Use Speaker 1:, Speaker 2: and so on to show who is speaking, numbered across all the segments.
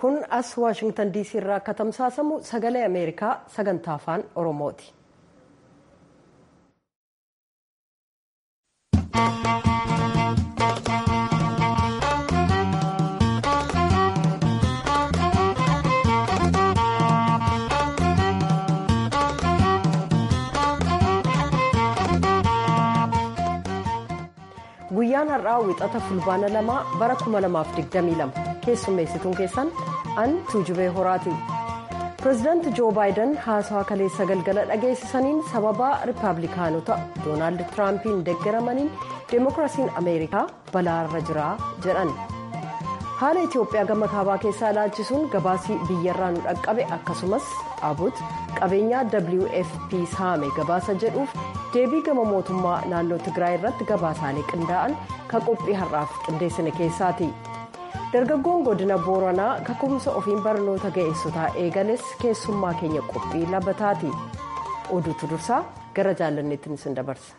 Speaker 1: kun as waashingtan diisii irraa akka tamsaasamu sagalee ameerikaa sagantaa afaan oromooti. guyyaan har'aa wixata fulbaana lamaa bara 2022 keessummeessituun keessan an tuujubee horaati pireezidaanti joo baayiden haasawa kaleessa galgala dhageessisaniin sababaa rippaabilikaanota doonaald tiraampiin deeggaramaniin deemokiraasiin ameerikaa balaarra jira jedhan haala itiyoophiyaa gama kaabaa keessaa ilaalchisuun gabaasii biyyarraa nu dhaqqabe akkasumas dhaabut qabeenyaa wfp saame gabaasa jedhuuf deebii gama mootummaa naannoo tigraay irratti gabaasaalee qindaa'an kan qophii har'aaf qindeessine keessaati dargaggoon godina booranaa kakkumsa ofiin barnoota ga'eessotaa eegales keessummaa keenya qophii labataati oduutu dursaa gara jaalanneettiin isin dabarsa.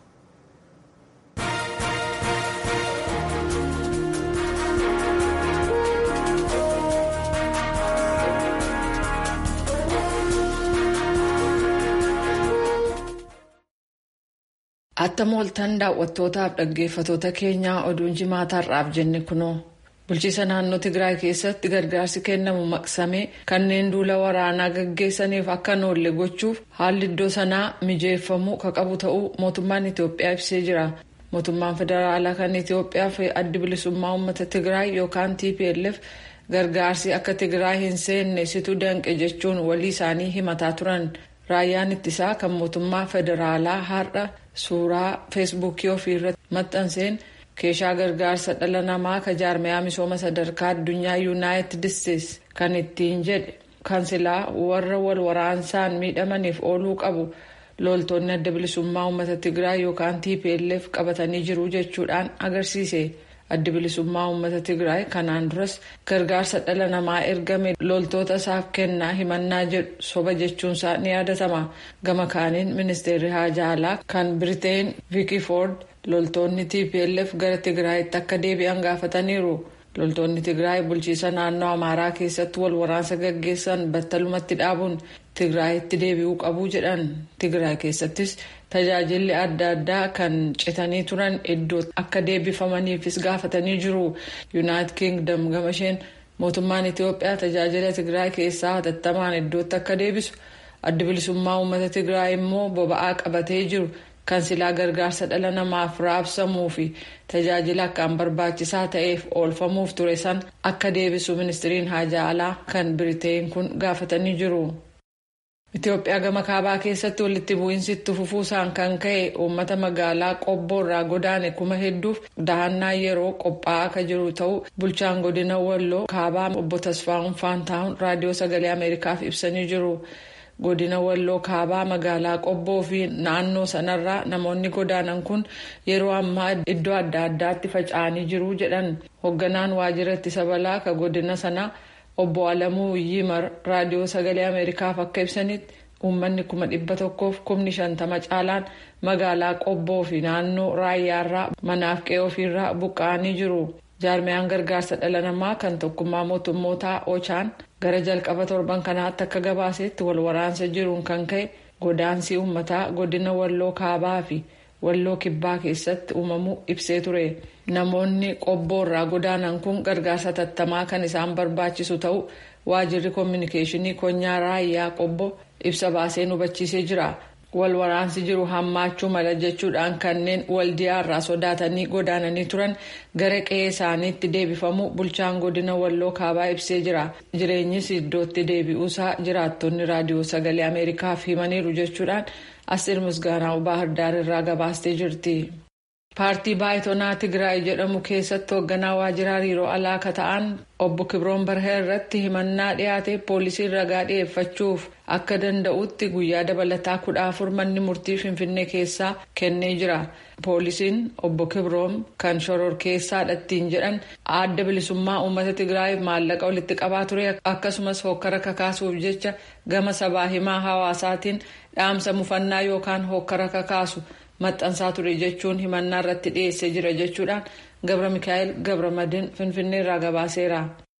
Speaker 2: Attam ooltan daawwattootaaf dhaggeeffatoota keenyaa oduun jimaataarraaf jenne kunoo bulchiisa naannoo Tigraay keessatti gargaarsi kennamu maqsamee kanneen duula waraanaa gaggeessaniif akka hin oolle gochuuf haalli iddoo sanaa mijeeffamuu ka qabu ta'uu mootummaan Itoophiyaa ibsee jira. Mootummaan federaalaa kan Itoophiyaa fi addi bilisummaa uummata Tigraay yookaan TPLF gargaarsi akka Tigraay hin seenne situ danqe jechuun walii isaanii himataa turan. Raayyaan ittisaa kan mootummaa federaalaa har'a suuraa feesbuukii ofiirratti maxxanseen keeshaa gargaarsa dhala namaa ka jaarmayaa misooma sadarkaa addunyaa yuunaayitid isteetsi kan ittiin jedhe kansilaa warra wal waraansaan miidhamaniif ooluu qabu loltoonni adda bilisummaa uummata tigraay yookaan tplf qabatanii jiru jechuudhaan agarsiise. addi bilisummaa uummata tigraay kanaan duras gargaarsa dhala namaa ergame loltoota isaaf kennaa himannaa jedhu soba jechuunsaa ni yaadatama gama kaaniin ministeerri haajaa alaa kan biriteen viikifoord loltoonni tplf gara tigraayitti akka deebi'an gaafataniiru loltoonni tigraay bulchiisa naannoo amaaraa keessatti wal waraansa gaggeessan battalumatti dhaabuun tigraayitti deebi'uu qabu jedhan tigraay keessattis tajaajilli adda addaa kan citanii turan iddoo akka deebifamaniifis gaafatanii jiru yuunaayitid kiingdam gama isheen mootummaan itiyoophiyaa tajaajila tigraay keessaa hatattamaan iddootti akka deebisu addi bilisummaa uummata tigraay immoo boba'aa qabatee jiru kan silaa gargaarsa dhala namaaf raabsamuu fi tajaajila akkaan barbaachisaa ta'eef oolfamuuf ture san akka deebisu ministiriin haajaa alaa kan biriteen kun gaafatanii jiru. Itoophiyaa gama kaabaa keessatti walitti bu'iinsi itti fufuusaan kan ka'e uummata magaalaa qobboo irraa godaane kuma hedduuf dahannaa yeroo qophaa'aa akka jiru ta'uu bulchaan godina walloo kaabaa obbo Tasfaa'uun Faantaa'uun raadiyoo sagalee Ameerikaaf ibsanii jiru. Godina walloo kaabaa magaalaa qobboo fi naannoo sanarraa namoonni godaanan kun yeroo ammaa iddoo adda addaatti faca'anii jiru jedhan hoogganaan waajjira ittisa balaa ka godina sanaa. obbo Alamuu Yimar raadiyoo sagalee Ameerikaaf akka ibsanitti uummanni kuma dhibba tokkoof kumni shantama caalaan magaalaa qobboo fi naannoo raayyaarraa manaaf qe'ee ofiirraa buqqa'anii jiru. Jaarmiyaan gargaarsa dhala namaa kan tokkummaa mootummootaa Ochaan gara jalqaba torban kanaatti akka gabaasetti wal waraansa jiruun kan ka'e godaansi uummataa godina walloo kaabaa fi walloo kibbaa keessatti uumamuu ibsee ture. Namoonni qobboo irraa godaanan kun gargaarsa tattamaa kan isaan barbaachisu ta'uu waajjirri koominikeeshinii konyaa raayyaa qobboo ibsa baasee hubachiisee jira. Wal waraansi jiru hammaachuu mala jechuudhaan kanneen waldiyaa irraa sodaatanii godaananii turan gara qe'ee isaaniitti deebifamuu bulchaan godina walloo kaabaa ibsee jira. Jireenyis iddootti deebi'uusaa jiraattonni raadiyoo sagalee Ameerikaaf himaniiru jechuudhaan Asteer Misgaanaa Baahirdaar irraa gabaastee jirti. paartii baayitonaa tigraay jedhamu keessatti hoogganaa waajjira hariiroo alaa ka ta'an obbo kibroon barhee irratti himannaa dhiyaate poolisiin ragaa dhiyeeffachuuf akka danda'utti guyyaa dabalataa kudha afur manni murtii finfinnee keessaa kennee jira poolisiin obbo kibroon kan shororkeessaadha ittiin jedhan adda bilisummaa uummata tigraay maallaqa walitti qabaa ture akkasumas hokkara kakaasuuf jecha gama sabaa himaa hawaasaatiin dhaamsa mufannaa yookaan hokkara kakaasu. maxxansaa ture jechuun himannaa irratti dhiyeessee jira jechuudhaan gabra mikaa'el gabra madiin finfinnee irraa gabaaseera.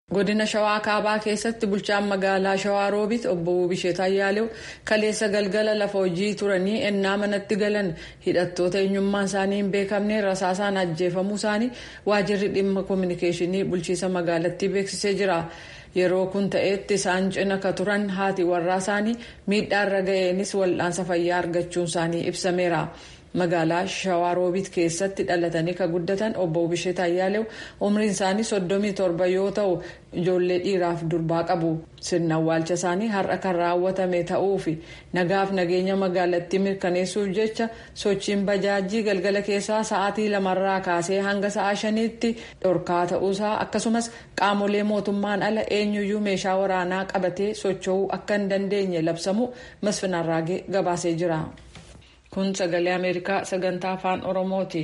Speaker 2: godina shawaa kaabaa keessatti bulchaan magaalaa shawaa roobiit obbo Bishee Ayyaalew kaleessa galgala lafa hojii turanii ennaa manatti galan hidhattoota eenyummaan isaanii hin beekamne rasaasaan ajjeefamuu isaanii waajirri dhimma koominikeeshinii bulchiisa magaalattii beeksisee jira. yeroo kun ta'etti isaan cina ka turan haati warraa isaanii miidhaarra ga'eenis wal'aansa fayyaa argachuun isaanii ibsameera. magaalaa shawaaroobiit keessatti dhalatanii ka guddatan obbo Bisheet Ayyaalew umriin isaanii soddomii torba yoo ta'u ijoollee dhiiraaf durbaa qabu sirna awwaalcha isaanii har'a kan raawwatame ta'uu fi nagaaf nageenya magaalattii mirkaneessuuf jecha sochiin bajaajii galgala keessaa sa'aatii lamarraa kaasee hanga sa'a shaniitti dhorkaa ta'uusaa akkasumas qaamolee mootummaan ala eenyuyyuu meeshaa waraanaa qabatee socho'uu akka hin dandeenye labsamu masfinarraagee gabaasee jira. kun sagalee ameerikaa sagantaa afaan oromooti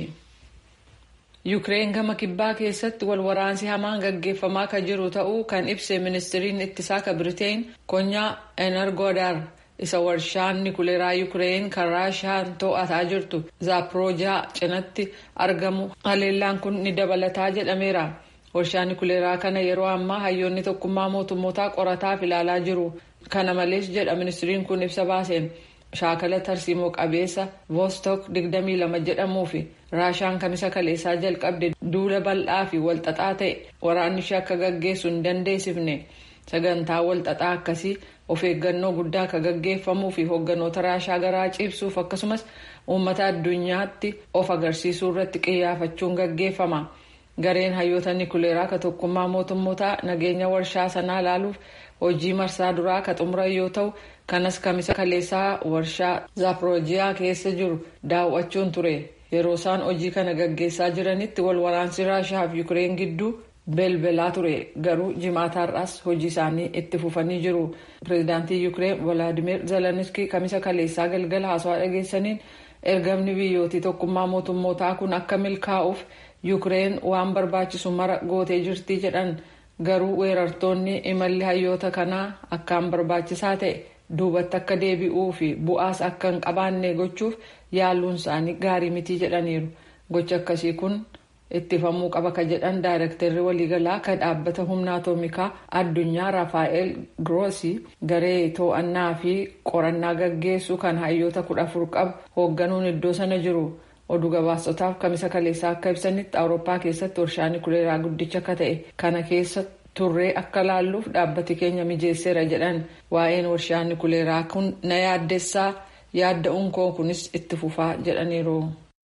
Speaker 2: yuukireen gama kibbaa keessatti walwaraansi hamaan gaggeeffamaa kan jiru ta'uu kan ibse ministiriin ittisaa ka biriteen konyaa energodar isa warshaan nikuleeraa yuukireen kan raashaan to'ataa jirtu zaaproojaa cinatti argamu haleellaan kun ni dabalataa jedhameera warshaan nikuleeraa kana yeroo ammaa hayyoonni tokkummaa mootummootaa qorataaf ilaalaa jiru kana malees jedha ministiriin kun ibsa baaseen. shaakala tarsiimoo qabeessa vostok 22 jedhamuu fi raashaan kamisa kaleessaa jalqabde duula bal'aa fi walxaxaa ta'e waraanni ishee akka gaggeessu hin dandeessifne sagantaa walxaxaa akkasii of eeggannoo guddaa akka gaggeeffamuu fi hoogganoota raashaa garaa ciibsuuf akkasumas uummata addunyaatti of agarsiisuu irratti qiyyaafachuun gaggeeffama gareen hayyoota nikuleeraa ka tokkummaa mootummootaa nageenya warshaa sanaa ilaaluuf hojii marsaa duraa ka xumuran yoo ta'u kanas kamisa kaleessaa warshaa zaaproojiyaa keessa jiru daawwachuun ture yeroo isaan hojii kana gaggeessaa jiranitti wal waraansi raashaa fi yuukireen gidduu belbelaa ture garuu jimaataarraas hojii isaanii itti fufanii jiru pireezidaantii yuukireen volaadimir zeleniskii kamisa kaleessaa galgala haasawaa dhageessaniin ergamni biyyootii tokkummaa mootummootaa kun akka milkaa'uuf yuukireen waan barbaachisu mara gootee jirti jedhan garuu weerartoonni imalli hayyoota kanaa akkaan barbaachisaa ta'e duubatti akka deebi'uu fi bu'aas akka hin qabaanne gochuuf yaaluun isaanii gaarii mitii jedhaniiru gochi akkasii kun ittifamuu qaba ka jedhan daayirektarri waliigalaa ka dhaabbata humna atoomikaa addunyaa raafaa'el groosi garee to'annaa fi qorannaa gaggeessu kan hayyoota kudha afur qabu hoogganuun iddoo sana jiru oduu gabaasotaaf kamisa kaleessaa akka ibsanitti awurooppaa keessatti warshaa nikuleeraa guddicha akka ta'e kana keessa turree akka laalluuf dhaabbati keenya mijeesseera jedhan waa'een warshaa nikuleeraa kun na yaaddessaa yaadda'uun koo kunis itti fufaa jedhaniiru.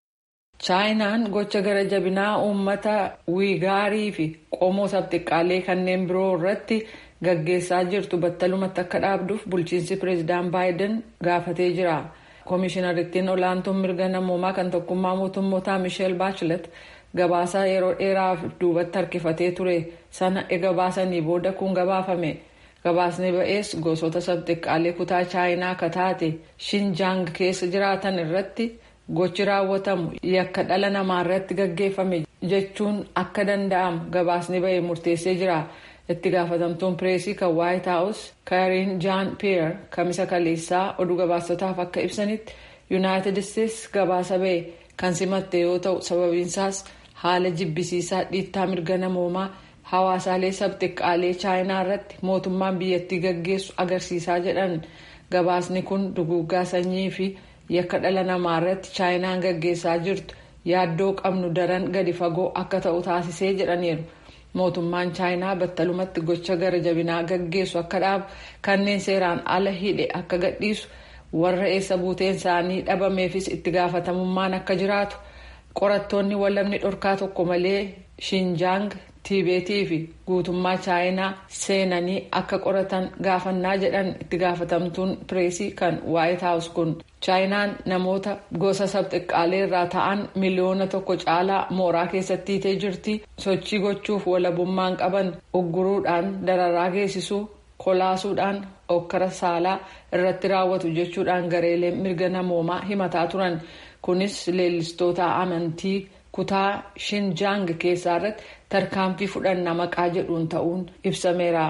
Speaker 2: chaayinaan gocha gara jabinaa uummata wiigaarii fi qomoo sabxiqqaalee kanneen biroo irratti gaggeessaa jirtu battalumatti akka dhaabduuf bulchiinsi pireezidaan baayiden gaafatee jira. koomishinariittiin olaantuun mirga namoomaa kan tokkummaa mootummootaa misheel baachilet gabaasaa yeroo dheeraaf duubatti harkifatee ture sana ega baasanii booda kun gabaafame gabaasni ba'ees gosoota sabxiqqaalee kutaa chaayinaa akka taate shinjaang keessa jiraatan irratti gochi raawwatamu yakka dhala namaa irratti gaggeeffame jechuun akka danda'amu gabaasni ba'e murteessee jira. itti gaafatamtuun pireesii kan waayit haawus kaariin jaan piyeer kamisa kaleessaa oduu gabaasotaaf akka ibsanitti yuunaayitid isteetsi gabaasa ba'e kan simatte yoo ta'u sababiinsaas haala jibbisiisaa dhiittaa mirga namoomaa hawaasaalee sabxiqqaalee chaayinaa irratti mootummaan biyyattii gaggeessu agarsiisaa jedhan gabaasni kun duguuggaa sanyii fi yakka dhala namaa irratti chaayinaan gaggeessaa jirtu yaaddoo qabnu daran gadi fagoo akka ta'u taasisee jedhaniiru. mootummaan chaayinaa battalumatti gocha gara jabinaa gaggeessu akka dhaabu kanneen seeraan ala hidhe akka gadhiisu warra eessa buuteen isaanii dhabameefis itti gaafatamummaan akka jiraatu qorattoonni walabni dhorkaa tokko malee shinjaang tiibeetii fi guutummaa chaayinaa seenanii akka qoratan gaafannaa jedhan itti gaafatamtuun pireesii kan waayit haawus kun chaayinaan namoota gosa sabxiqqaalee irraa ta'an miliyoona tokko caalaa mooraa keessatti hiitee jirti sochii gochuuf walabummaan qaban ugguruudhaan dararaa geessisuu kolaasuudhaan okkara saalaa irratti raawwatu jechuudhaan gareeleen mirga namoomaa himataa turan kunis leellistoota amantii kutaa shinjaang keessaa irratti tarkaanfii fudhannaa maqaa jedhuun ta'uun ibsameera.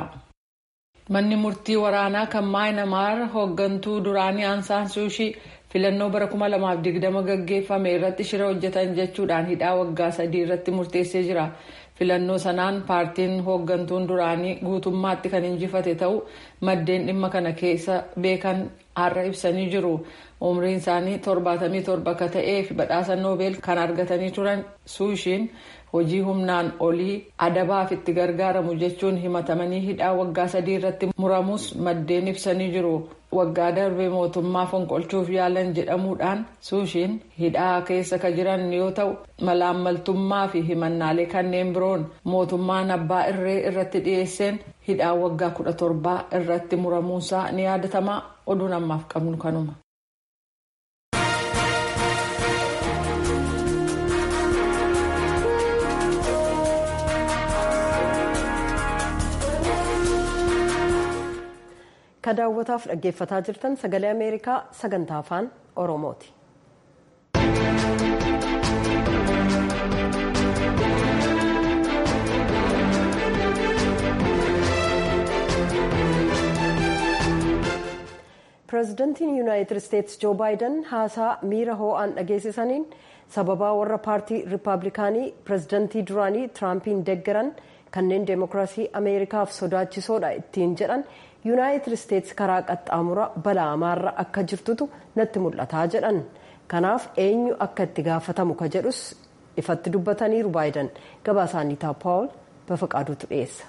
Speaker 2: manni murtii waraanaa kan maayinamaar hooggantuu duraanii aansaan suushii filannoo bara 2020 gaggeeffame irratti shira hojjetan jechuudhaan hidhaa waggaa sadii irratti murteessee jira filannoo sanaan paartiin hooggantuun duraanii guutummaatti kan injifate ta'u maddeen dhimma kana keessa beekan har'a ibsanii jiru umriin isaanii torbaatamii torba akka ta'ee fi badhaasa noobeel kan argatanii turan suushiin hojii humnaan olii adabaaf itti gargaaramu jechuun himatamanii hidhaa waggaa sadii irratti muramus maddeen ibsanii jiru waggaa darbe mootummaa fonqolchuuf yaalan jedhamuudhaan suushiin hidhaa keessa ka jiran yoo ta'u malaammaltummaa fi himannaalee kanneen biroon mootummaan abbaa irree irratti dhiyeesseen hidhaa waggaa kudha torbaa irratti muramuunsaa ni yaadatama oduun ammaaf qabnu kanuma.
Speaker 1: ka daawwataaf dhaggeeffataa jirtan sagalee ameerikaa sagantaa afaan oromooti. pireezidantiin yuunaayitid isteetsi joo baayiden haasaa miira hoo'aan dhageessisaniin sababaa warra paartii riippaabilikaanii pireezidantii duraanii tiraampiin deeggaran kanneen deemokiraasii ameerikaaf sodaachisoodha ittiin jedhan yuunaayitid isteetsi karaa qaxxaamura balaamaarra akka jirtutu natti mul'ataa jedhan kanaaf eenyu akka itti gaafatamu ka jedhus ifatti dubbataniiru baayiden gabaasaaniitaa paawul bafaqaaduutu dhiyeessa.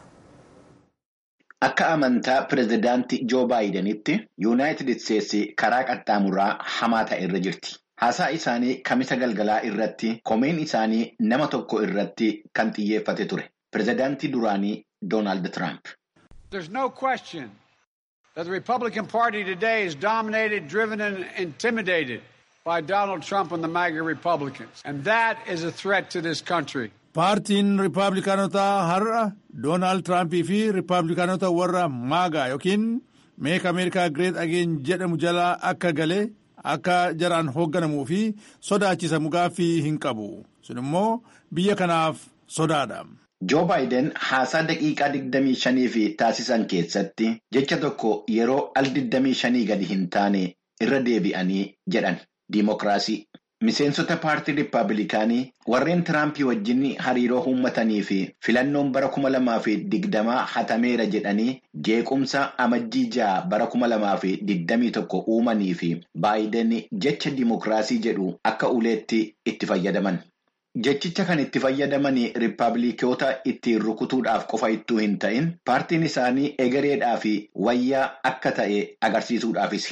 Speaker 3: Akka amantaa pireezidaantii Joo Baayidenitti Yuunaayitid Isteetsi karaa qaxxaamuraa hamaa ta'e irra jirti. Haasaa isaanii kamisa galgalaa irratti komeen isaanii nama tokko irratti kan xiyyeeffate ture. Pireezidaantii duraanii Doonaald Tiraamp.
Speaker 4: There's no question that the Republican Party today is dominated, driven and intimidated by Donald Trump and the MAGA Republicans. And that is a threat to this country.
Speaker 5: Paartiin Riippaabilikaanotaa har'a Doonaald Tiraampii fi Riippaabilikaanota warra maagaa yookiin meek Ameerikaa Gireet Ageen jedhamu jalaa akka galee akka jaraan hoogganamuu fi sodaachisamu gaaffii hin qabu. Sun immoo biyya kanaaf sodaadha.
Speaker 3: Joo Baayiden haasaa daqiiqaa 25 taasisan keessatti jecha tokko yeroo al 25 gadi hin taane irra deebi'anii jedhan diimokiraasii. Miseensota paartii Riippaabilikaanii warreen Tiraampii wajjin hariiroo uummatanii fi filannoon bara kuma lamaa fi digdamaa hatameera jedhanii jeequmsa amajjii ja'a bara kuma lamaa fi digdamii tokko uumanii fi Baayiden jecha diimokiraasii jedhu akka uleetti itti fayyadaman. Jechicha kan itti fayyadaman Riippaabilikoota ittiin rukutuudhaaf qofa ittuu hin ta'in paartiin isaanii egereedhaa fi wayyaa akka ta'e agarsiisuudhaafis.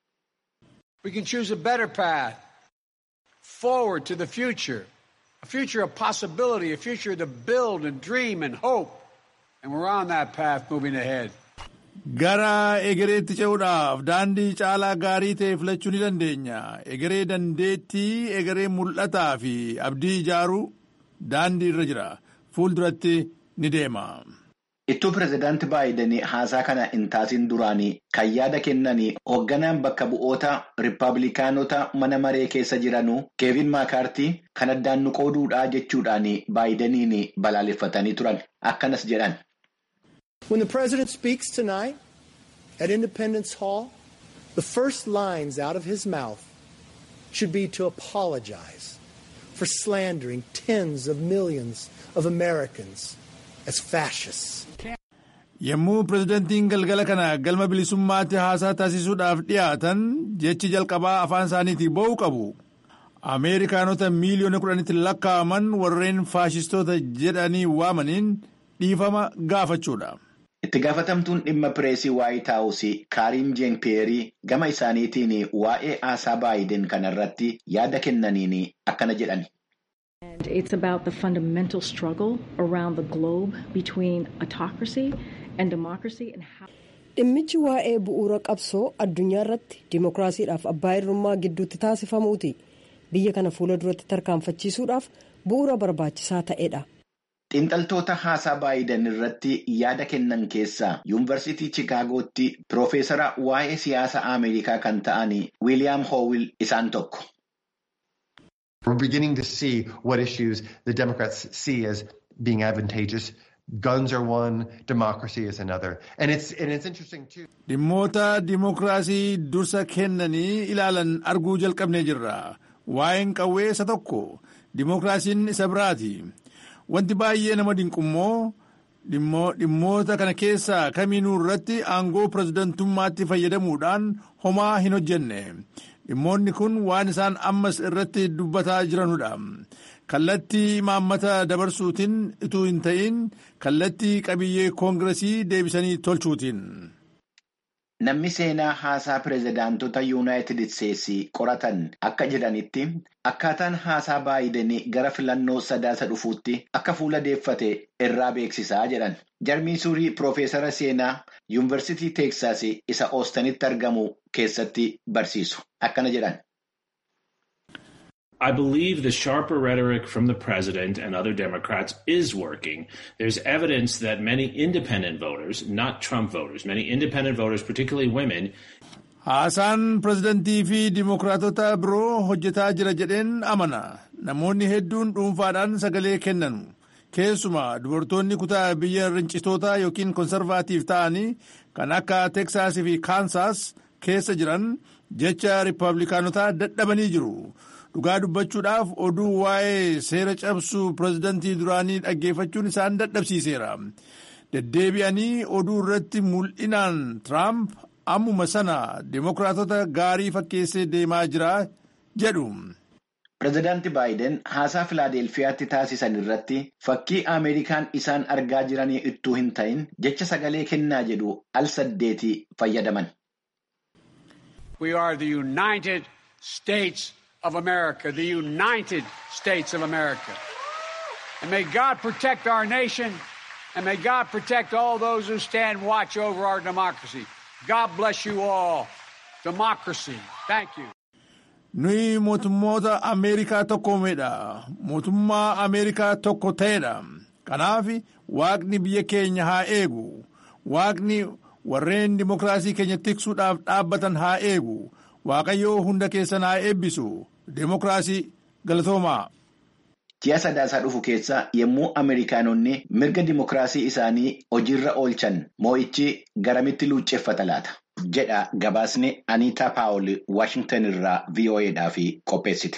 Speaker 4: We can choose a better path. forward to the future, a future of possibility, a future to build and dream and hope. And we're on that path moving ahead.
Speaker 5: Gara egereetti ce'uudhaaf daandii caalaa gaarii ta'e filachuu ni dandeenya. Egeree dandeettii, egeree mul'ataa fi abdii ijaaruu daandii irra jira. Fuulduratti ni deema.
Speaker 3: Ittuu pireezidaantii Baayiden haasaa kana hin taasin duraanii kan yaada kennanii hoogganaan bakka bu'oota Riippaabilikaanota mana maree keessa jiranuu Keevin Maakaartii kan addaan nu qooduudhaa jechuudhaan Baayideniin balaaleffatanii turan. Akkanas jedhan.
Speaker 6: When the president speaks tonight at Independence Hall, the first lines out of his mouth should be to apologize for slandering tens of millions of Americans as fascists.
Speaker 5: Yommuu pireezidantiin galgala kana galma bilisummaatti haasaa taasisuudhaaf dhiyaatan jechi jalqabaa afaan isaaniitii ba'uu qabu. Ameerikaanota miiliyoona kudhanitti lakkaa'aman warreen faashistoota jedhanii waamaniin dhiifama gaafachuudha.
Speaker 3: Itti gaafatamtuun dhimma pireesii Waayit Haawusii Kaariin Jeen Peerii gama isaaniitiin waa'ee haasaa Baayiden kanarratti yaada kennaniin akkana jedhan.
Speaker 7: And it's about the fundamental struggle around the globe between autocracy and democracy and how.
Speaker 1: Dhimmichi waa'ee bu'uura qabsoo addunyaa irratti dimookiraasiidhaaf abbaa irrummaa gidduutti taasifamuuti. Biyya kana fuula duratti tarkaanfachiisuudhaaf bu'uura barbaachisaa ta'edha.
Speaker 3: Xiinxaltoota haasaa Baayiden irratti yaada kennan keessaa yuunivarsiitii Chicaagootti Piroofeesara waa'ee siyaasa Ameerikaa kan ta'an Wiiliyaam Hoowil isaan tokko.
Speaker 8: We're beginning to see what issues the Democrats see as being advantageous. Guns are one, democracy is another. And it's, and it's interesting too.
Speaker 5: Dhimmoota dimookiraasii dursa kennanii ilaalan arguu jalqabnee jirra. Waa'een qawwee isa tokko, dimookiraasiin isa biraati. wanti baay'ee nama dinqummoo dhimmoota kana keessaa kamiinuu irratti aangoo pirezidantummaatti fayyadamuudhaan homaa hin hojjenne dhimmoonni kun waan isaan ammas irratti dubbataa jiranudha kallattii imaammata dabarsuutiin utuu hin ta'in kallattii qabiyyee koongiresii deebisanii tolchuutiin.
Speaker 3: Namni seenaa haasaa pireezidaantota yuunaayitid isteetsi qoratan akka jedhanitti akkaataan haasaa baay'idanii gara filannoo sadaasa dhufuutti akka fuula deeffate irraa beeksisaa jedhan. Jarmii suurii Piroofeesara seenaa yuunivarsiitii Teeksaas isa Oostanitti argamu keessatti barsiisu. Akkana jedhan.
Speaker 9: I believe the sharper rhetoric from the president and other Democrats is working. There's evidence that many independent voters, not Trump voters, many independent voters, particularly women.
Speaker 5: Haasaan pirezidantii fi dimokiraatota biroo hojjetaa jira jedheen amana. Namoonni hedduun dhuunfaadhaan sagalee kennanu. Keessumaa dubartoonni kutaa biyya rincitoota yookiin konsarvaatiif ta'anii kan akka Teksaasii fi Kaansaas keessa jiran jecha riippaabilikaanotaa dadhabanii jiru. dhugaa dubbachuudhaaf oduu waa'ee seera cabsuu pirezidantii duraanii dhaggeeffachuun isaan dadhabsiiseera deddeebi'anii oduu irratti mul'inaan tiraamp ammuma sana dimokiraatota gaarii fakkeessee deemaa jira jedhu.
Speaker 3: Pireezidaanti Baayiden haasaa Filaadelfiyaatti taasisan irratti fakkii Ameerikaan isaan argaa jiranii ittuu hin ta'in jecha sagalee kennaa jedhu al saddeeti fayyadaman.
Speaker 4: We are the United States of America, the United States of America. And may God protect our nation and may God protect all those who stand watch over our democracy. God bless you all. Democracy. Thank you.
Speaker 5: Nuyi mootummoota Ameerikaa tokkoomedha. Mootummaa Ameerikaa tokko ta'edha. Kanaaf waaqni biyya keenya haa eegu. Waaqni warreen dimokiraasii keenya tiksuudhaaf dhaabbatan haa eegu. Waaqayyoo hunda keessan haa eebbisu. Demokiraasii galatoomaa.
Speaker 3: Ji'a sadaasaa dhufu keessa yommuu Ameerikaanonni mirga dimokiraasii isaanii hojiirra oolchan moo'ichi garamitti luucceeffata laata? jedha gabaasni Aniitaa Paawul Waashingtan irraa VOAdhaaf qopheessite.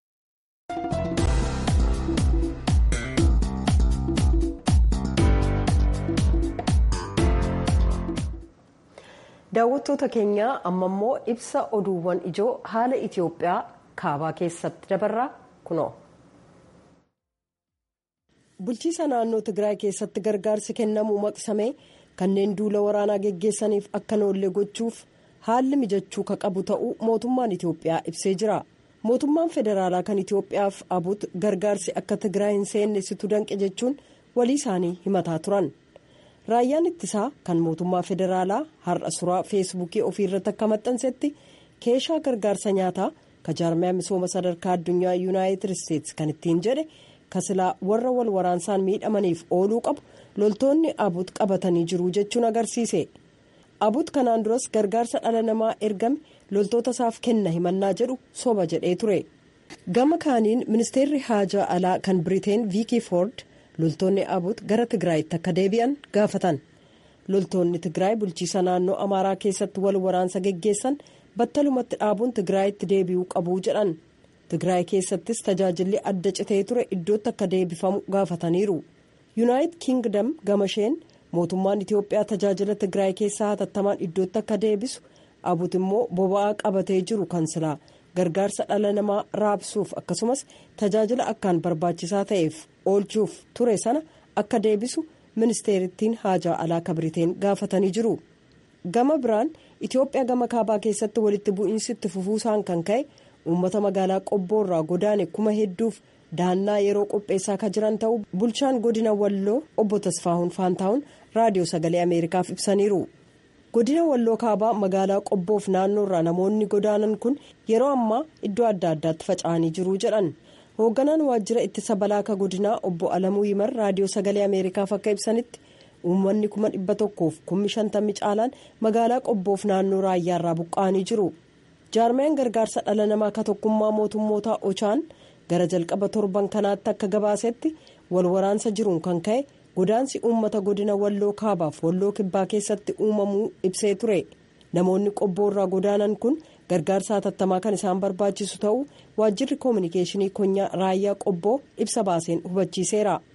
Speaker 1: daawwattoota keenyaa amma immoo ibsa oduuwwan ijoo haala itiyoophiyaa kaabaa keessatti dabarraa kunoo. bulchiisa naannoo tigraay keessatti gargaarsi kennamuu maqsamee kanneen duula waraanaa geggeessaniif akka noollee gochuuf haalli mijachuu ka qabu ta'uu mootummaan itiyoophiyaa ibsee jira mootummaan federaalaa kan itiyoophiyaaf abut gargaarsi akka tigraay hin seennesitu danqe jechuun walii isaanii himataa turan. raayyaan ittisaa kan mootummaa federaalaa har'a suuraa feesbuukii ofiirratti akka maxxansetti keeshaa gargaarsa nyaataa ka jaarmiyaa misooma sadarkaa addunyaa yuunaayitid isteetsi kan ittiin jedhe kasilaa warra wal waraansaan miidhamaniif ooluu qabu loltoonni abut qabatanii jiru jechuun agarsiise abut kanaan duras gargaarsa dhala namaa ergame loltoota isaaf kenna himannaa jedhu soba jedhee ture gama kaaniin ministeerri haajaa alaa kan biriteen viikii foord. loltoonni abut gara tigraayitti akka deebi'an gaafatan loltoonni tigraay bulchiisa naannoo amaaraa keessatti wal waraansa geggeessan battalumatti dhaabuun tigraayitti deebi'uu qabuu jedhan tigraay keessattis tajaajilli adda citee ture iddootti akka deebifamu gaafataniiru yuunaayitid kiingdam gamasheen mootummaan itiyoophiyaa tajaajila tigraay keessaa hatattamaan iddootti akka deebisu abut immoo boba'aa qabatee jiru kan silaa gargaarsa dhala namaa raabsuuf akkasumas tajaajila akkaan barbaachisaa ta'eef oolchuuf ture sana akka deebisu ministeerittiin haajaa alaa kabiriteen gaafatanii jiru gama biraan itiyoophiyaa gama kaabaa keessatti walitti bu'iinsi itti fufuusaan kan ka'e uummata magaalaa qobboorraa godaane kuma hedduuf daannaa yeroo qopheessaa kan jiran ta'uu bulchaan godina walloo obbo tasfaahuun faantaa'uun raadiyoo sagalee ameerikaaf ibsaniiru. godina walloo kaabaa magaalaa qobboof naannoorraa namoonni godaanan kun yeroo ammaa iddoo adda addaatti faca'anii jiru jedhan hoogganaan waajjira ittisa balaaka godinaa obbo alamuu yimar raadiyoo sagalee ameerikaaf akka ibsanitti uummanni kuma dhibba tokkoof kummi shantammi caalaan magaalaa qobboof naannoo raayyaarraa buqqa'anii jiru jaarmiyaan gargaarsa dhala namaa ka tokkummaa mootummootaa ochaan gara jalqaba torban kanaatti akka gabaasetti wal waraansa jiruun kan ka'e. godaansi uummata godina walloo kaabaaf walloo kibbaa keessatti uumamuu ibsee ture namoonni qobboorraa godaanan kun gargaarsa hatattamaa kan isaan barbaachisu ta'uu waajjirri koominikeeshinii konyaa raayyaa qobboo ibsa baaseen hubachiiseera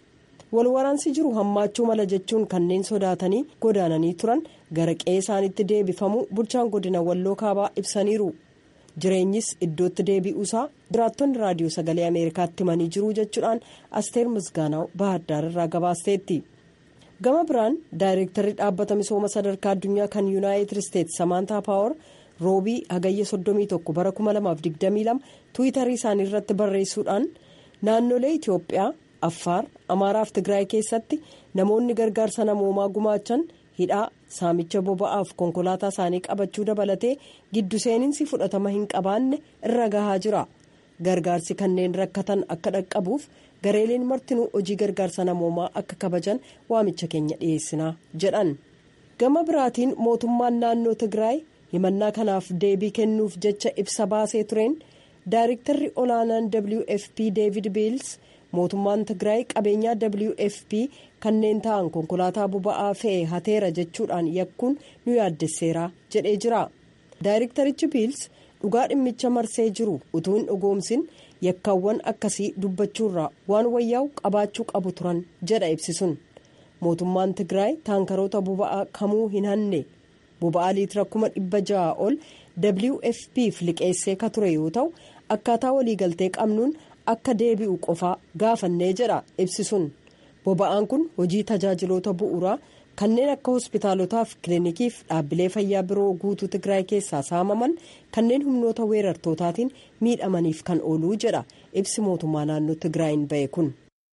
Speaker 1: walwaraansi jiru hammaachuu mala jechuun kanneen sodaatanii godaananii turan gara qe'ee isaaniitti deebifamu bulchaan godina walloo kaabaa ibsaniiru jireenyis iddootti deebi'uusaa jiraattonni raadiyoo sagalee ameerikaatti himanii jiru jechuudhaan asteer misgaanaw baahaddaar irraa gabaasteetti. gama biraan daayireektarri dhaabbata misooma sadarkaa addunyaa kan yuunaayitid isteetsi samaantaa paawar roobii hagayya 31 bara 2022 tiwiitarii isaanii irratti barreessuudhaan naannolee itiyoophiyaa affaar amaaraa fi tigraay keessatti namoonni gargaarsa namoomaa gumaachan hidhaa saamicha boba'aaf konkolaataa isaanii qabachuu dabalatee giddu seeninsi fudhatama hin qabaanne irra gahaa jira gargaarsi kanneen rakkatan akka dhaqqabuuf. gareeleen martinuu hojii gargaarsa namoomaa akka kabajan waamicha keenya dhiyeessinaa jedhan gama biraatiin mootummaan naannoo tigraay himannaa kanaaf deebii kennuuf jecha ibsa baasee tureen daayirektarri olaanaan wfp deevid biils mootummaan tigraay qabeenyaa wfp kanneen ta'an konkolaataa boba'aa fe'e hateera jechuudhaan yakkuun nu yaaddesseera jedhee jira daayirektarichi biils dhugaa dhimmicha marsee jiru utuu hin dhugoomsin. yakkaawwan akkasii dubbachuurraa waan wayyaa'u qabaachuu qabu turan jedha ibsisuun mootummaan tigraay taankaroota boba'aa kamuu hin hanne boba'aa liitira kuma dhibba ja'a ol wfpf liqeessee ka ture yoo ta'u akkaataa waliigaltee qabnuun akka deebi'u qofaa gaafannee jedha ibsisuun boba'aan kun hojii tajaajiloota bu'uuraa kanneen akka hospitaalotaaf kilinikiif dhaabbilee fayyaa biroo guutuu tigraay keessaa saamaman kanneen humnoota weerartootaatiin miidhamaniif kan ooluu jedha ibsi mootummaa naannoo tigraayin ba'e kun.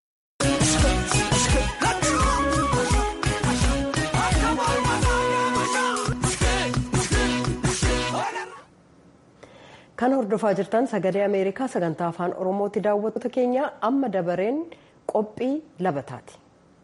Speaker 1: kan hordofaa jirtan sagalee ameerikaa sagantaa afaan oromootti daawwattoota keenya amma dabareen qophii labataati.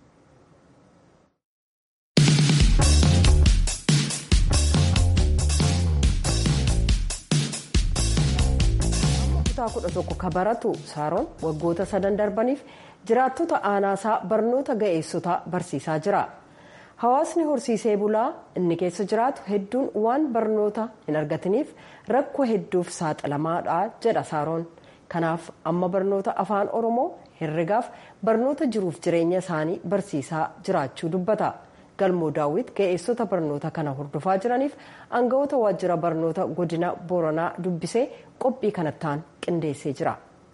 Speaker 1: kutaa kudha tokko ka baratu saaroon waggoota sadan darbaniif jiraattota aanaasaa barnoota ga'eessotaa barsiisaa jira hawaasni horsiisee bulaa inni keessa jiraatu hedduun waan barnoota hin argatiniif rakkoo hedduuf saaxilamaadha jedha saaroon kanaaf amma barnoota afaan oromoo herregaaf barnoota jiruuf jireenya isaanii barsiisaa jiraachuu dubbata galmoo daawwit ga'eessota barnoota kana hordofaa jiraniif aangawoota waajjira barnoota godina booranaa dubbisee qophii kanattaan qindeessee jira.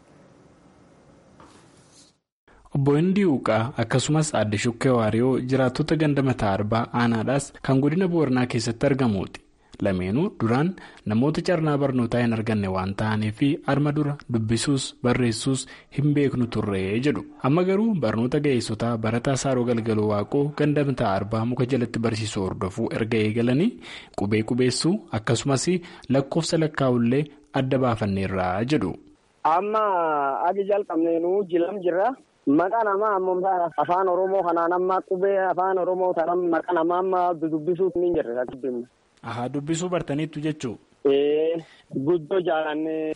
Speaker 10: obbo Hindii Uqaa akkasumas aadde Shukkee Waariyoo jiraattota ganda mataa arbaa aanaadhaas kan godina booranaa keessatti argamuuti. Lameenuu duraan namoota carraa barnootaa hin arganne waan ta'aniif arma dura dubbisuus barreessuus hin beeknu turree jedhu. Amma garuu barnoota ga'eessotaa barataa saaroo galgaloo waaqoo ganda mataa arbaa muka jalatti barsiisuu hordofuu erga eegalanii qubee qubeessuu akkasumas lakkoofsa lakkaa'ullee adda baafanneerraa jedhu.
Speaker 11: Amma agi jalqabneenuu jilam jirra. Maqaa namaa ammoo afaan Oromoo kanaan amma qubee afaan Oromoo tanaan maqaa namaa amma dubbisuu ni jirre.
Speaker 10: Ahaa dubbisuu bartaniittu jechuun.
Speaker 11: Ee guddoo jaalannee.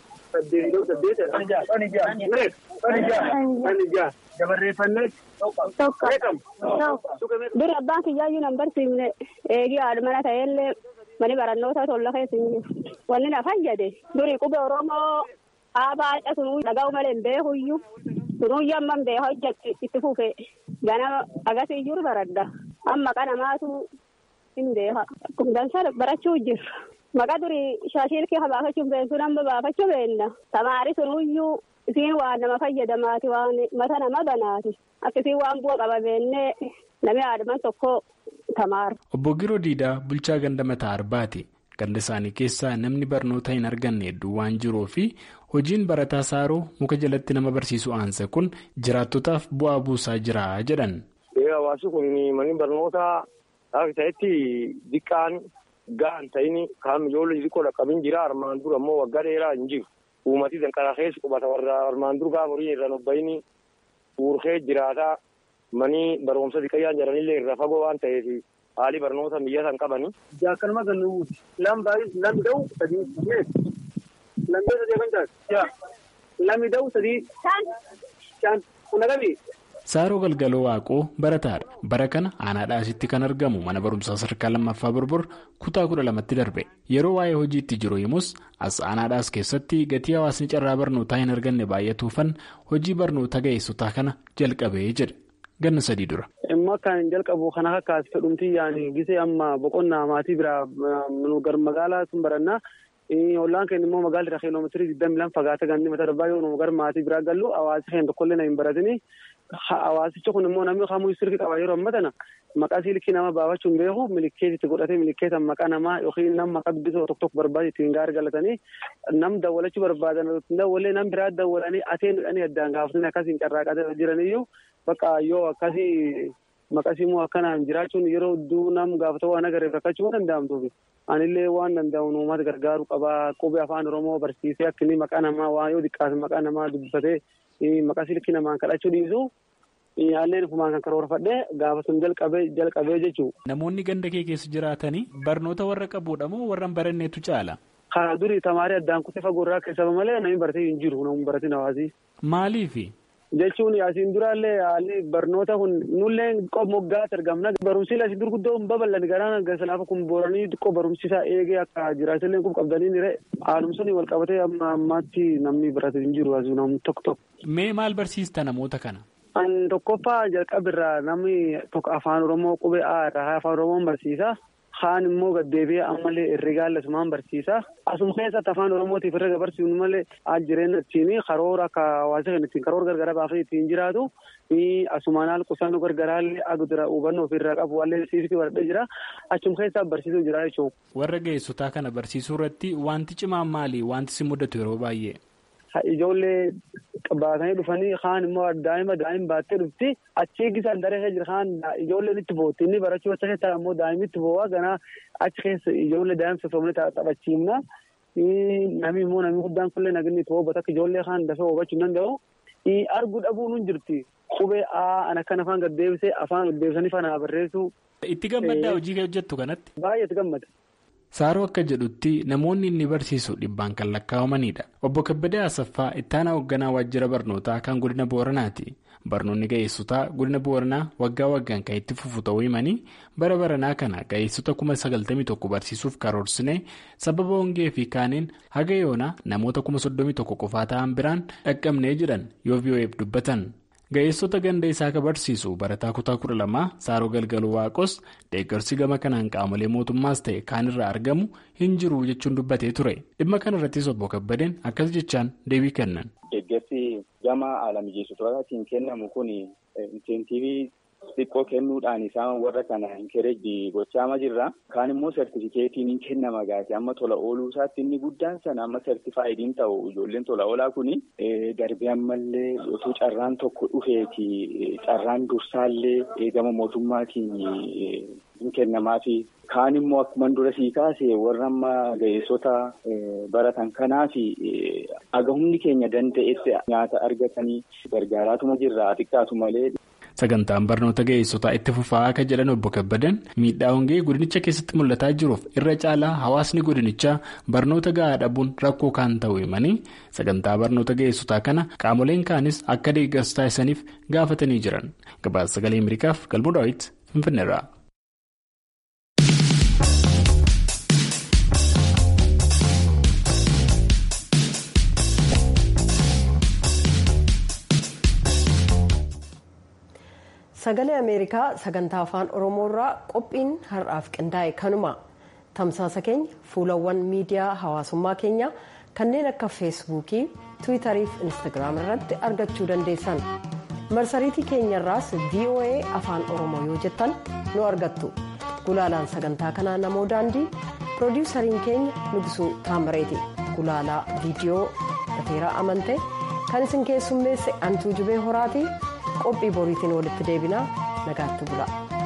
Speaker 12: Dura abbaan kiyyaayyuu nan barsiifne eegii haadha mana ta'ellee mani barannoota tolla keessa hin jiru. Wanni na fayyade duri qubee Oromoo aabaa sunuu dhaga'u malee hin beekuyyuu sunuu yamman beekaa hojjetti itti fufe ganama agasii jiru baradda amma qanamaatu hin beeka. Dansa barachuu jirra. Maqaa durii shaashilkee baafachuun beektu nama baafachuu beenna. Tamaari sunuyyuu isiin waan nama fayyadamaati waan mata nama banaati. Akkasiin waan bu'a qaba beennee namni aadaman tokko tamaaru.
Speaker 10: Obbo Giroo Diidaa bulchaa ganda mataa arbaati. Ganda isaanii keessaa namni barnoota hin arganne hedduu waan jiruu fi hojiin barataa saaroo muka jalatti nama barsiisu aansa kun jiraattotaaf bu'aa buusaa jira jedhan.
Speaker 11: Hawaasni kun manni barnootaa akka ta'etti diqqaan ga'an ta'ini kan ijoollee xixiqqoo dhaqqabin jira armaan dura ammoo waggaa dheeraa hin jiru. Uummatii danqaraa keessa qubata warra armaan dur gaafa horii irra nobbayini uurkee jiraataa manii barumsa xiqqayyaan jiranillee irra fagoo waan ta'eef haalli barnoota biyya san qabani.
Speaker 13: Jaakalma kan nuti lam baay'is lam da'u sadii lam da'u sadii kan taate lammi da'u sadii shan kun agami.
Speaker 10: Saaroo galgaloo waaqoo barataadha. Bara kana aanaadhaa asitti kan argamu mana barumsaa sadarkaa lammaffaa borbor kutaa kudha lamatti darbe. Yeroo waa'ee hojiitti jiru himus as aanaadhaas keessatti gatii hawaasni carraa barnootaa hin arganne baay'atuufan hojii barnoota ga'eessotaa kana jalqabee jedha. ganna sadii dura.
Speaker 13: Immoo kan jalqabu kana akkaas fedhumtii yaani gisee amma boqonnaa maatii biraa gar magaalaa sun barannaa. Ollaan keenya immoo magaalli irraa kiiloomeetirii digdami lama fagaata ganni mata darbaa yoo gar maatii biraa gallu hawaasi keenya tokkollee na hin baratini. Hawaasichi kun immoo namni kamuu sirki qaba yeroo amma tana maqaa silkii nama baafachuun beeku milikeet itti godhatee milikeeta maqaa namaa yookiin nama maqaa dubbisoo tokko tokko barbaade ittiin gaari galatanii nam dawwalachuu barbaadan dawwalee nam biraa dawwalanii ateen dhanii addaan gaafatanii akkasiin carraaqatee jiraniyyuu bakka yoo akkasii maqasiimuu akkanaan jiraachuun yeroo hedduu nam gaafata waan agareef rakkachuu danda'amtuuf anillee waan danda'u uummata gargaaru qaba qubee afaan oromoo barsiisee akka inni maqaa namaa waan yoo xiqqaate maqaa namaa dubbifatee maqaa silkii namaan kadhachuu dhiisu Yaalleen kumaan kan karoorfadhee gaafa sun jalqabee jalqabee jechuudha.
Speaker 10: Namoonni ganda kee keessa jiraatanii barnoota warra qabuudha moo warra hin baranneetu caala?
Speaker 13: Karaa durii tamaarii addaan kutee fagoo irraa keessaa malee namni baratee hin jiru namni baratiin hawaasii.
Speaker 10: Maaliifi?
Speaker 13: Jechuun asiin duraallee haalli barnoota kun nullee moggaas argamna barumsi asiin gurguddoo hin babal'an garaan sanaafa kun booranii xiqqoo barumsisaa eegee akka jiraatillee kun qabdanii nire haalumsanii wal qabatee amma ammaatti namni baratee hin jiru asiin namni tokko tokko.
Speaker 10: Mee maal barsiista namoota kana?
Speaker 13: An tokkoffaa jalqabirraa namni tokko afaan oromoo qubee A irraa afaan oromoon barsiisa. Kaan immoo gaddeebi'ee ammallee herregaa lasumaan barsiisa. Asuma keessatti afaan oromootiif herrega barsiifnu malee jireenya ittiin karoora akka hawaasa kan ittiin karoora gargaraa baafee ittiin jiraatu. Asumaan haala qusannoo gargaraallee agdura hubannoo ofirraa qabu wallee siifti baradhee jira. Achuma keessaa barsiisuu jira jechuudha.
Speaker 10: Warra ga'eessotaa kana barsiisuu irratti wanti cimaan maali? Wanti si mudatu yeroo baay'ee?
Speaker 13: Ijoollee baatanii dhufanii kaan immoo daa'ima daa'ima baattee dhufti achi eegisaan daree keessa jira kaan ijoolleen itti bootti inni barachuu achi keessa immoo daa'imni itti boo'a ganaa achi keessa ijoollee daa'imsa soofamanii taphachiifna namni immoo namni guddaan kunillee naginni itti boobatu akka ijoollee kaan dafee boobachuu hin danda'u arguu dhabuun hin jirti qubee aan akkan afaan gaddeebisee afaan gaddeebisanii fanaa barreessu.
Speaker 10: Itti gammaddaa hojii hojjettu kanatti?
Speaker 13: Baay'ee itti gammada.
Speaker 10: Saaroo akka jedhutti namoonni inni barsiisu dhibbaan kan lakkaa'amanidha. Obbo Kabbadee Asaffaa ittaanaa hoogganaa waajjira barnootaa kan godina Booranaati. Barnoonni ga'eessotaa godina Booranaa waggaa waggaan kan itti fufu ta'uu himanii bara baranaa kana ga'eessota kuma sagaltamii tokko barsiisuuf karoorsine sababa hongee fi kaaniin haga yoonaa namoota kuma soddomii tokko qofaa ta'an biraan dhaqqabnee jedhan yoo VOA'f dubbatan. Ga'eessota ganda isaa ka barsiisu barataa kutaa kudha lamaa Saaroo Galgaluu Waaqos deeggarsi gama kanaan qaamolee mootummaas ta'e kaanirraa argamu hin jiru jechuun dubbatee ture. Dhimma kanarrattis obbo Kabbadeen akkas jechaan deebii kennan.
Speaker 14: Deeggarsi gama haala mijeessitootaan kennamu kun inseentiivii xiqqoo kennuudhaan isaan warra kana inkereejii gochaama jirra. Kaan immoo sertifikeetiin hin kennama gaati. Amma tola ooluu isaatti inni guddaan sana amma sertifaayidiin ta'u ijoolleen tola oolaa kuni darbee ammallee otoo carraan tokko dhufeeti carraan dursaallee gama mootummaatiin hin kennamaafi. Kaan immoo akkuma dura sii kaase warra amma ga'eessota baratan kanaaf aga humni keenya danda'etti nyaata argatanii gargaaraatuma jirra xiqqaatu malee.
Speaker 10: Sagantaan barnoota ga'eessotaa itti fufaa akka jedhan obbo Kabbadan miidhaa hongee godinicha keessatti mul'ataa jiruuf irra caalaa hawaasni godinichaa barnoota gahaa dhabuun rakkoo kan ta'u himanii sagantaa barnoota ga'eessotaa kana qaamoleen kaanis akka deeggarsa taasisaniif gaafatanii jiran gabaasa sagalee Ameerikaaf galmoo daawwiti Finfinneerraa.
Speaker 1: sagalee ameerikaa sagantaa afaan oromoorraa qophiin har'aaf qindaa'e kanuma tamsaasa keenya fuulawwan miidiyaa hawaasummaa keenya kanneen akka feesbuukii tiwiitarii fi instaagiraam irratti argachuu dandeessan marsariitii keenyarraas voa afaan oromoo yoo jettan nu argattu gulaalaan sagantaa kanaa namoo daandii piroodiwusariin keenya nugisuu taamareeti gulaalaa viidiyoo dhateeraa amante kan isin keessummeesse antuu jibee horaatii. qophii boriitiin walitti deebinaa nagaatti bula.